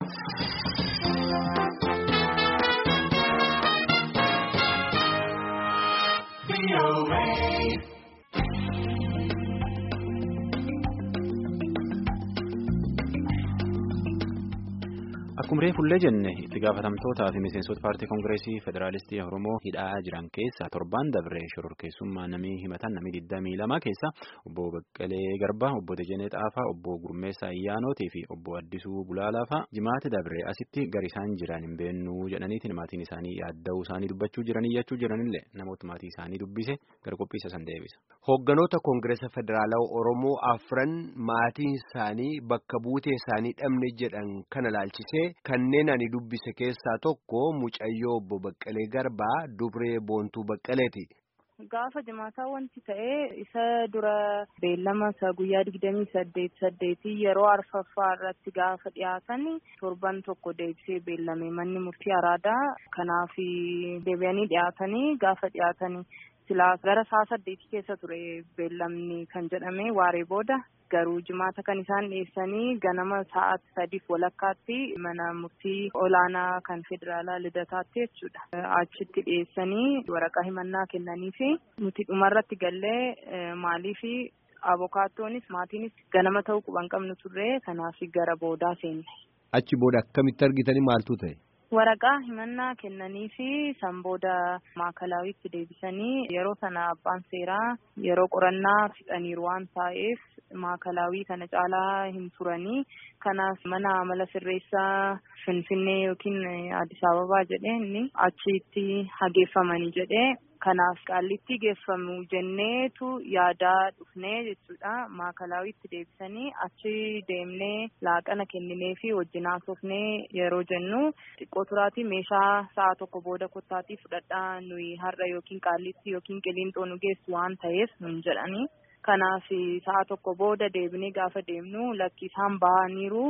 Akkuma reefullee jenne itti gaafatamtootaa fi miseensota paartii koongireesii federaalistii Oromoo hidhaa jiran keessaa torban dabree shororkeessummaa namii himatan namii 22 keessaa obbo Baqqalee Garbaa, obbo Dejenee Xaafaa, obbo Gurmeessaa Ayyaanootii fi obbo Addisuu Bulaalaafaa jimaata dabree asitti gari isaan jiran hin beennuu jedhaniitiin maatiin isaanii yaadda'uu isaanii dubbachuu jiranii jechuu jiranillee namoota maatii isaanii dubbise gara qophiisa san deebisa. Hoogganoota koongireesa federaalaa Oromoo afran maatiin isaanii bakka buutee isaanii dhabne jedhan kana laalchisee. Kanneen ani dubbise keessaa tokko mucayyoo obbo Baqqalee Garbaa Dubree Boontuu Baqqaleeti. Gaafa jimaataa wanti ta'e isa dura beellama isa guyyaa digdamii saddeet saddeetii yeroo arfaffaa irratti gaafa dhiyaatan torban tokko deebisee beellame manni murtii araadaa kanaaf deebi'anii dhiyaatanii gaafa dhiyaatanii silaa gara saa saddeetii keessa ture beellamni kan jedhame waaree booda. Garuu jimaata kan isaan dhiyeessanii ganama sa'aatii sadiif walakkaatti mana murtii olaanaa kan federaalaa lidataatti jechuudha. Achitti dhiyeessanii waraqaa himannaa kennanii fi nuti dhumarratti gallee maalii fi abokaatoonis maatiinis ganama ta'uu quban qabnu turre kanaaf gara boodaa seenne. Achi booda akkamitti argitanii maaltu ta'e? Waraqaa himannaa kennanii fi san booda maakalawitti deebisanii yeroo sana abbaan seeraa yeroo qorannaa fixaniiru waan ta'eef maakalawii kana caalaa hin turanii kanaaf mana amala sirreessaa finfinnee yookiin addis ababaa jedhee inni achitti hageeffamanii jedhee kanaaf qaallitti geeffamu jenneetu yaadaa dhufnee jechuudha maakalawitti deebisanii achi deemnee laaqana kenninee fi wajjin haasofnee yeroo jennu xiqqoo turaatii meeshaa sa'a tokko booda kottaatii fudhadhaa nuyi har'a yookiin qaallitti yookiin qiliinxoo nu geessu waan ta'eef nun jedhanii. Kanaaf sa'a tokko booda deebinee gaafa deemnu lakki isaan bahaniiru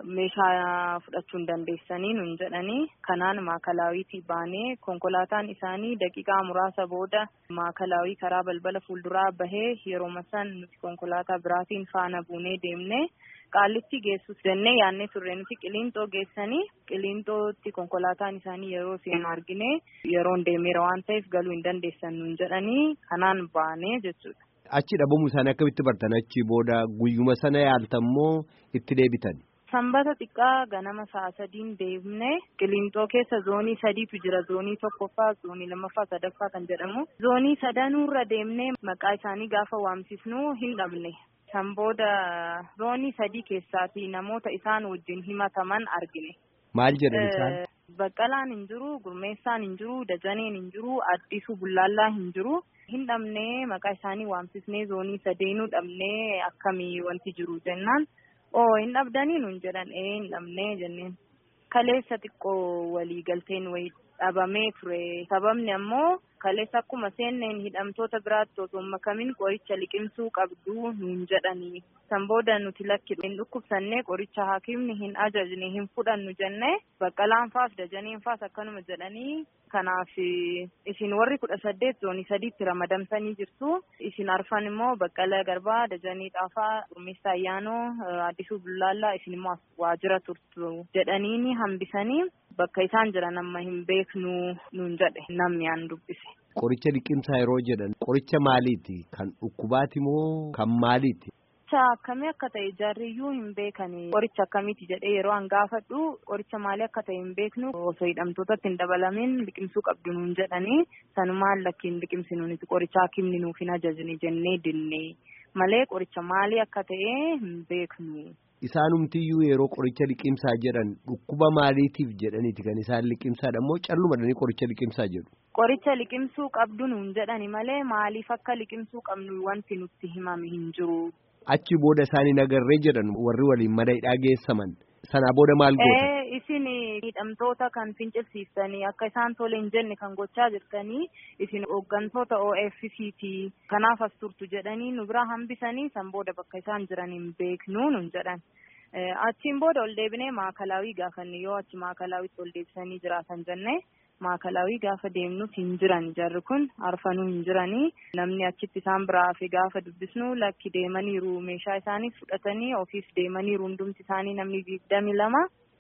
meeshaa fudhachuu hin dandeessanii nun jedhanii kanaan maakalawiitii baanee konkolaataan isaanii daqiiqaa muraasa booda maakalawii karaa balbala fuulduraa bahee yeroo masan nuti konkolaataa biraatiin faana buunee deemne qaallitti geessus jennee yaadnee turre nuti qiliinxoo geessanii qiliinxootti konkolaataan isaanii yeroo seenu argine yeroon deemeera waan ta'eef galuu hin dandeessan nun jedhanii kanaan baanee jechuudha. Achi dhabamuu isaanii akkamitti bartan achi booda guyyuma sana yaaltammoo itti deebitan. Sanbata xiqqaa ganama sa'a sadiin deemne qiliinxoo keessa zoonii sadiitu jira zoonii tokkoffaa zoonii lammaffaa sadaffaa kan jedhamu zoonii sadanuurra deemne maqaa isaanii gaafa waamsisnu hin dhabne san booda zoonii sadii keessaati namoota isaan wajjin himataman argine. Maal jedhan isaan? Baqqalaan hin jiru, Gurmeessaan hin jiru, Dajaneen hin jiru, Addisuu Bullaallaa hin jiru. Hin dhabnee maqaa isaanii waamsisnee zoonii sadeenuu dhabnee akkamii wanti jiru jennaan. Oo hin dhabdanii nuun jedhan ee hin dhabnee jenneen. Kaleessa xiqqoo walii galteen wayii dhabamee ture. Sababni ammoo kaleessa akkuma seenneen hidhamtoota biraatti osoo makamin qoricha liqimsuu qabdu nuun jedhanii. San booda nuti lakki hin dhukkubsannee qoricha hakiimni hin ajajne hin fudhannu jennee baqqalaan faas dajaneen faas akkanuma jedhanii kanaaf isin warri kudha saddeet zoonii sadiitti ramadamtanii jirtu isin arfan immoo baqqala garbaa dajanee xaafaa gurmeessaa ayyaanoo addisuu bullaallaa isin immoo waajjira turtu jedhaniini hambisanii bakka isaan jiran amma hin beeknu nuun jedhe namni aan dubbise. Qoricha liqimsaa yeroo jedhan qoricha maaliiti? Kan dhukkubaati moo kan maaliiti? Qoricha akkamii akka ta'e jaarriyyuu hin beekani. Qoricha akkamiiti jedhee yeroo an gaafadhu qoricha maalii akka ta'e hin beeknu osoo hidhamtootatti hin dabalamin liqimsuu qabdu nuun jedhanii sanumaan lakkiin liqimsinuuniti qoricha hakimni nuuf hin ajajne jennee dinne malee qoricha maalii akka ta'e hin beeknu. Isaanumtiyyuu yeroo qoricha liqimsaa jedhan dhukkuba maaliitiif jedhaniiti kan isaan liqimsaadha moo callumadhanii qoricha liqimsaa jedhu. Qoricha liqimsuu qabdu nuun jedhani malee maaliif akka liqimsuu qabnu wanti nutti himame hin jiru. Achi booda isaanii nagarree jedhan warri waliin mana hidhaa geessaman sanaa booda maal goota? Isin hidhamtoota kan fincilsiistanii akka isaan tole hin jenne kan gochaa jirtanii isin hooggantoota OFCT kanaaf as turtu jedhanii nu bira hambisanii san booda bakka isaan jiran hin beeknu nun jedhan. Achiin booda ol deebinee maakalaawii gaafanne yoo achi maakalaawitti ol deebisanii jiraatan jenne maakalaawii gaafa deemnus hin jiran jarri kun arfanuu hin jiranii namni achitti isaan biraa hafe gaafa dubbisnu lakki deemaniiru meeshaa isaanii fudhatanii ofiis deemaniiru hundumti isaanii namni digdami lama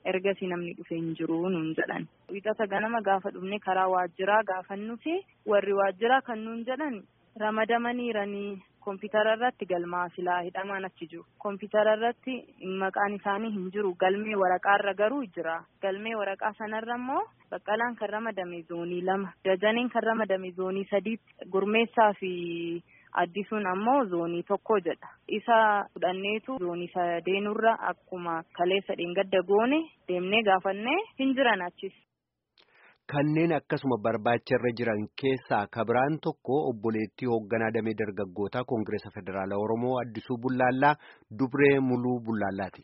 ergasii namni dhufee hin jiru nuun jedhan. Wixata ganama gaafa dhufne karaa waajjiraa gaafannuti warri waajjiraa kan nuun jedhan ramadamaniiranii kompiitara irratti galmaa silaa hidhamaan achi jiru. Kompiitara irratti maqaan isaanii hin jiru galmee waraqaarra garuu jira. Galmee waraqaa sanarra immoo baqqalaan kan ramadame zoonii lama dajaneen kan ramadame zoonii sadiitti gurmeessaa fi addisuun ammoo zoonii tokko jedha. Isa fudhanneetu zoonii sadeenurra akkuma kaleessa dheengadda goone deemnee gaafannee hin jiran achis. Kanneen akkasuma barbaacharra jiran keessaa kabiraan tokko obboleettii hoogganaa damee dargaggootaa Koongireesa Federaalaa Oromoo Addisuu Bullaallaa Dubree Muluu Bullaallaati.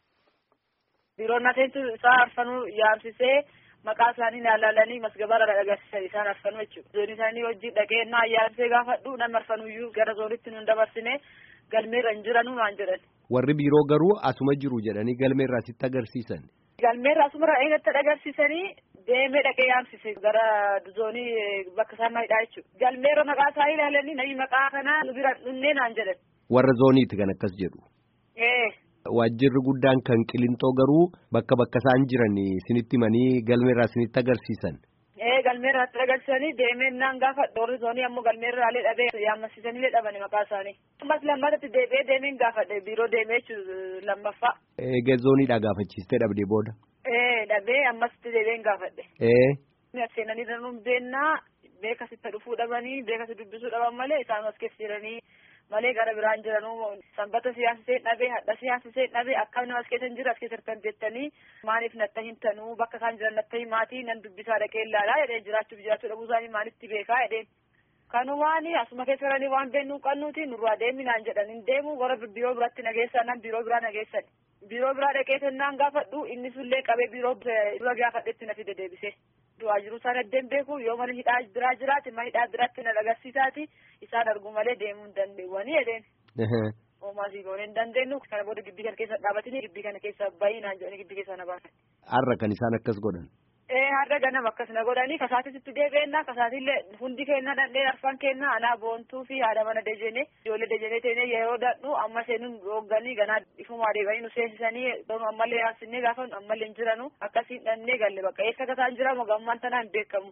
Biiroon nafeentu isaa arfanuu yaamsisee maqaa isaanii ilaalanii masgabaarra agarsiisan isaan arfanuu jechuudha. Zoonii isaanii hojii dhaqee naa yaamsee gaafadhu namni arfanuyyuu gara zoonitti nun dabarsine galmeerra hin jiranuu naan jedhan. Warri biiroo garuu asuma jiru jedhanii galmeerraa sitti agarsiisan. Galmeerra asumarra eegatti agarsiisanii deemee dhaqee yaamsise gara zoonii bakka isaan maayidhaa jechuudha. Galmeerra maqaa isaa ilaalanii namni maqaa kanaa nu bira dhunnee naan jedhan. Warra zooniiti kan akkas jedhu. Ee. Waajjirri guddaan kan qilintoo garuu bakka bakka isaan jiran isinitti himanii galmeerraa isinitti agarsiisan. Ee galmeerraa itti agarsiisanii deemee naan gaafa warri zoonii ammoo galmeerraalee dhabee yaammasiisanii dhabani maqaa isaanii. Ammas lammatatti deebi'ee deemeen gaafadhe biiroo deemee jechuudha lammaffaa. Egaa zooniidhaa gaafachiistee dhabdee booda. Ee dhabee ammasitti deebi'een gaafadhe. Ee. Seenanii danuun beennaa beekasitti dhufuu dhabanii beekasi dubbisuu dhaban malee isaan as keessa jiranii malee gara biraan jiranuu sanbata siyaasisee dhabee hadha siyaasisee dhabee akkam nama as keessa hin jiru as keessa hirkan jettanii maaliif natta hin tanuu bakka isaan jiran natta hin maatii nan dubbisaa dhaqee ilaalaa jedhee jiraachuuf jiraachuu dhabuu isaanii maalitti beekaa jedheen. Kanumaani asuma keessa jiranii waan beennuu qabnuuti nurraa deeminaan jedhan hin deemu warra biiroo biratti nageessan nan biiroo biraa nageessan. Biiroo biraa dhaqee sennaan gaafadhu inni sullee qabee biiroo dura gaafadhetti na fide deebisee. Du'aa jiru isaan addeen beeku yoo mana hidhaa biraa jiraate mana hidhaa biraatti na agarsiisaati isaan argu malee deemuu hin dandeenyanii jedheen. Oomaasii goonee hin dandeenyu kana booda gibbii kana keessa dhaabatanii gibbii kana keessa baay'inaan jedhanii gibbii keessa na baasan. Har'a kan isaan akkas godhan. Ee har'a ganama akkas na godhanii kasaatisitti deebi'ennaa kasaatillee hundi keenna dandhee arfan keenna anaa boontuu fi haadha mana dejenee ijoollee dejenee teenee yeroo dadhu amma seenuun hoogganii ganaa ifumaa deebanii nu seensisanii ammallee yaabsinnee gaafa ammallee hin jiranu akkasiin dhannee galle bakka eessa kasaan jiramu gammaan tanaa hin beekamu.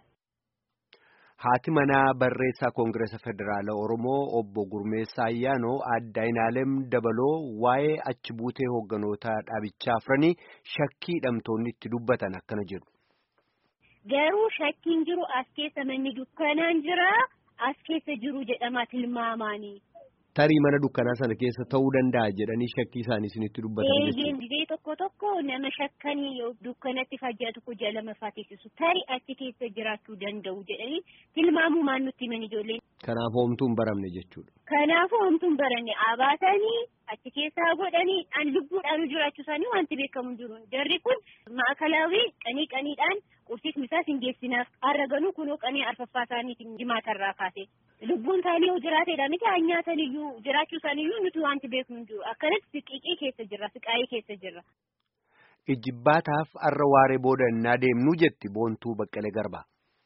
Haati manaa barreessaa Koongireesa Federaala Oromoo obbo Gurmeessaa Ayyaanoo adda Inaalem Dabaloo waa'ee achi buutee hoogganoota dhaabichaa afranii shakkii hidhamtoonni itti dubbatan akkana jedhu. Garuu shakkiin jiru as keessa manni dukkanaan jira as keessa jiru jedhama tilmaamaanii. Tarii mana dukkanaa sana keessa ta'uu danda'a jedhanii shakkii isaanii isinitti dubbatan jechuudha. Eeyyee tokko tokko nama shakkanii dukkanatti fajjaa tokko jala mafaa teessisu tarii achi keessa jiraachuu danda'u jedhanii tilmaamuu maan nutti himan ijoolleen. Kanaaf homtuu hin baramne jechuudha. Kanaaf homtuu hin baranne abaatanii achi keessaa godhanii an lubbuudhaan jiraachuu isaanii wanti beekamu hin jiru. Jarri kun maakalaawii qanii qaniidhaan qursiif misaas hin geessinaaf har'a ganuu kunoo qanii arfaffaa isaaniitiin jimaatarraa kaase. Lubbuun isaanii yoo jiraateedha miti haa nyaatan iyyuu jiraachuu isaanii iyyuu nuti wanti beeknu hin jiru. Akkanatti siqiiqii keessa jirra siqaayii keessa jirra. Ijibbaataaf har'a waaree booda innaa deemnu jetti boontuu baqqalee garbaa.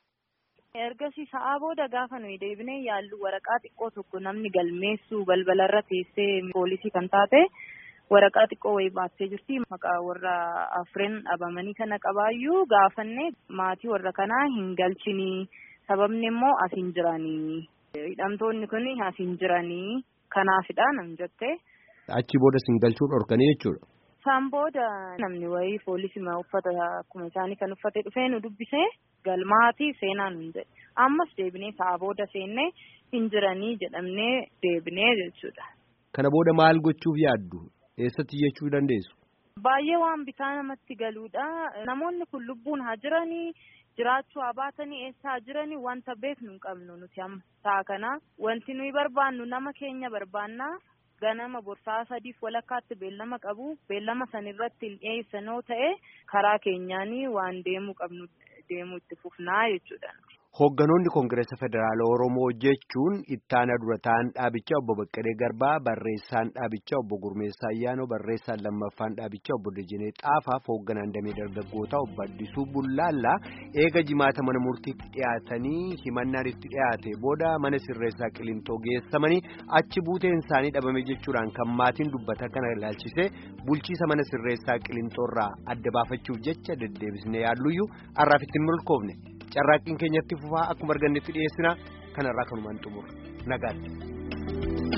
Ergasii sa'aa booda gaafa nuyi deebinee yaallu waraqaa xiqqoo tokko namni galmeessu balbalarra teessee poolisii kan taate waraqaa xiqqoo wayii baattee jirti. Maqaa warra afreen dhabamanii kana qabaayyuu gaafanne maatii warra kanaa hin galchinii sababni immoo as hin jiranii. Hidhamtoonni kun as hin jiranii kanaafidha nam jette. Achi booda sin galchuu dhorkanii jechuudha. Isaan booda namni wayii poolisii uffata akkuma isaanii kan uffate dhufee nu dubbisee galmaati seenaa nu jedhe. Ammas deebinee sa'a booda seennee hin jiranii jedhamnee deebinee jechuudha. Kana booda maal gochuuf yaaddu? Eessatti jechuu dandeessu? Baay'ee waan bitaa namatti galuudha. Namoonni kun lubbuun haa jiranii jiraachuu haa baatanii eessa haa jiranii wanta beeknu hin qabnu nuti amma sa'a kana wanti nuyi barbaannu nama keenya barbaannaa. ganama borsaa sadiif walakkaatti beellama qabu beellama sanirratti hin dhiyeessanoo ta'e karaa keenyaanii waan deemuu qabnu deemuu itti fufnaa jechuudha. Hoogganoonni Koongireesa Federaala Oromoo jechuun ittaana dura ta'an dhaabichaa obbo Baqqalee Garbaa, barreessaan dhaabichaa obbo Gurmeessaa Ayyaanoo, barreessaan lammaffaan dhaabichaa obbo Dajanee Xaafaaf hoogganaan damee dargaggootaa obbo Addisuu Bullaallaa eega jimaata mana murtiitti dhiyaatanii himannaan itti dhiyaate booda mana sirreessaa Qilintoo geessamanii achi buuteen isaanii dhabame jechuudhaan kan maatiin dubbata kana ilaalchisee bulchiisa mana sirreessaa Qilintoorraa adda baafachuuf jecha deddeebisnee yaalluyyuu har'aaf ittiin milkoofne. carraaqqiin keenyatti fufaa akkuma argannetti dhiyeessina kanarraa kanumaan xumura nagaatti.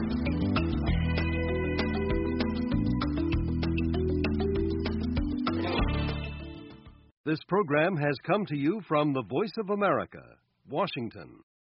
This program has come to you from the Voice of America, Washington.